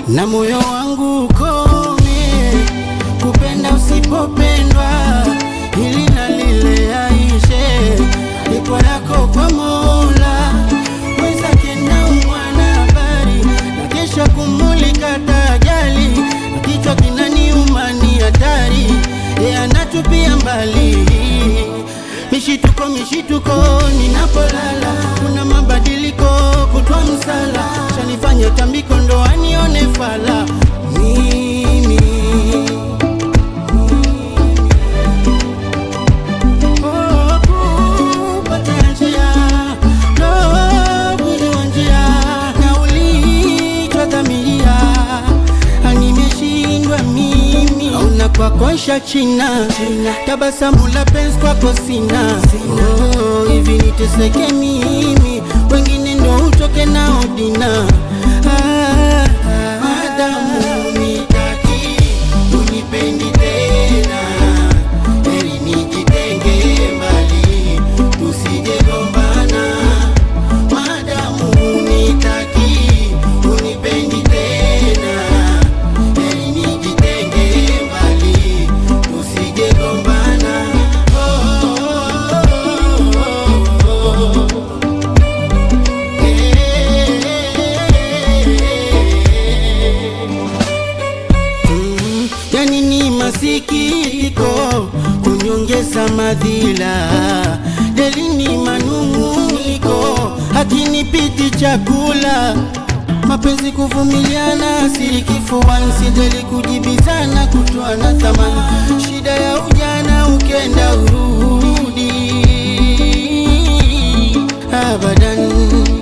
na moyo wangu ukome kupenda usipopendwa, ili na lile aishe lipo lako kwa Mola wenzake na mwana habari na kesha kumulika tajali na kichwa kinaniuma ni hatari ye anatupia mbali mishituko mishituko ninapolala kuna mabadiliko kutwa msala shanifanya tambiko ndo anione fala mimi Oh, kupata njia, ndo mwili wa njia, na ulichodhamiria, nimeshindwa mimi. Auna kwako isha china, tabasamu la penzi kwako sina. Oh, hivi niteseke mimi, wengine ndo utoke nao dina. Ah, ah, madamu unitaki, unipendi tena heri nijitenge mbali, tusijegombana. Madamu unitaki, unipendi tena, heri nijitenge mbali, tusijegombana. Oh, oh, oh, oh. Eh. Mm, yani ni masikitiko kunyongeza madhila deli ni manung'uniko hakinipiti chakula mapenzi kuvumiliana siri kifuani sijali kujibizana kutoa na thamani shida ya ujana ukenda urudi abadan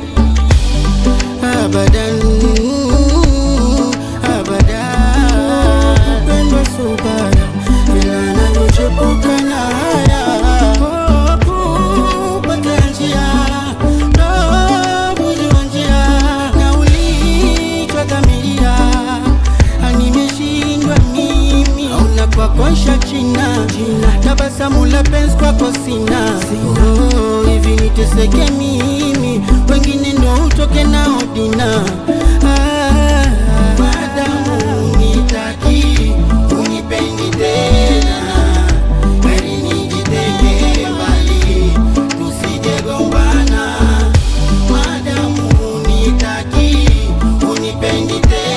abadan abadan kupendwa subaya ila navyochepuka na haya Oh, kupata njia ndo mwili wa njia na ulichodhamiria nimeshindwa mimi auna kwako isha china tabasamu la penzi kwako sina Oh, hivi niteseke mimi wengine ndo utoke nao dina Ah, madamu unitaki unipendi tena heri nijitenge mbali tusijegombana madamu unitaki unipendi tena